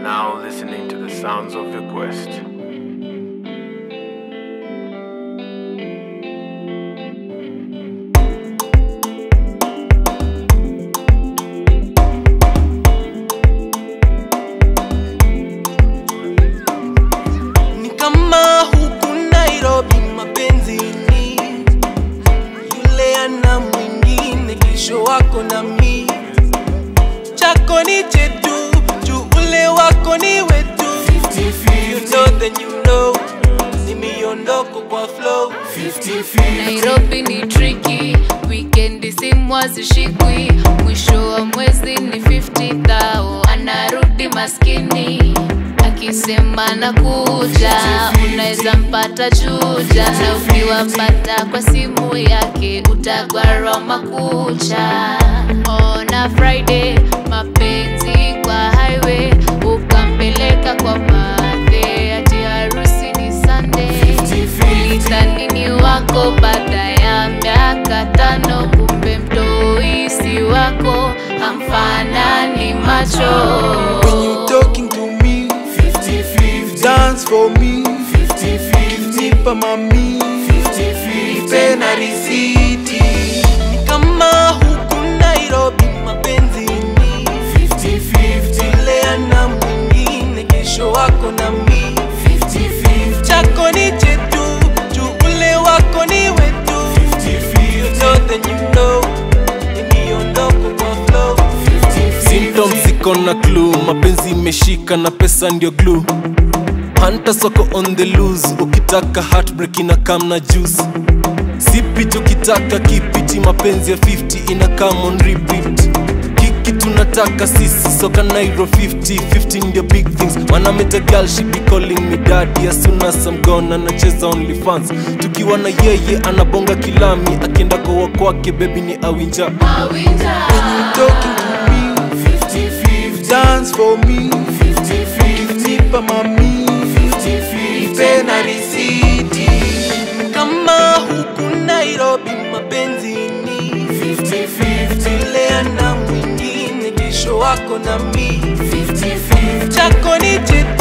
now listening to the sounds of your quest. ni kama huku Nairobi mapenzini, yule ana mwingine, kesho wako na mi, chako ni chetu, juu ule wako ni wetu. You know then you know, ni miondoko kwa flow. Nairobi ni tricky, weekend simu hazishikwi, mwisho wa mwezi ni 50 thou, anarudi maskini akisema nakuja, unaweza mpata chuja, na ukiwapata kwa simu yake utagwarwa makucha. Ona Friday mapenzi kwa highway, ukampeleka kwa madhe, ati harusi ni Sunday ulithanini wako baada ya miaka tano, kumbe mtoisi wako hamfanani macho. When you talking to me, dance for me, nipa mami, nipe na risiti. Ni kama huku Nairobi mapenzini, yule ana mwingine, kesho wako na mi, chako ni chetu, juu ule wako ni wetu. You know then you know, ni miondoko kwa flow. symptoms ziko na clue mapenzi imeshika na pesa ndio glue hanta soko on the loose ukitaka heartbreak ina kam na juice sipit ukitaka kipiti mapenzi ya 50 ina come on repeat kiki tunataka sisi soka nairo 50 50 ndio big things wanameta girl she be calling me daddy as soon as I'm gone anacheza only fans tukiwa na yeye anabonga kilami akienda kowa kwake baby ni awinja When you talking to me, dance for me, nipa mami, nipe na risiti. Kama huku Nairobi mapenzini, yule ana mwingine, kesho wako na mi, chako ni chetu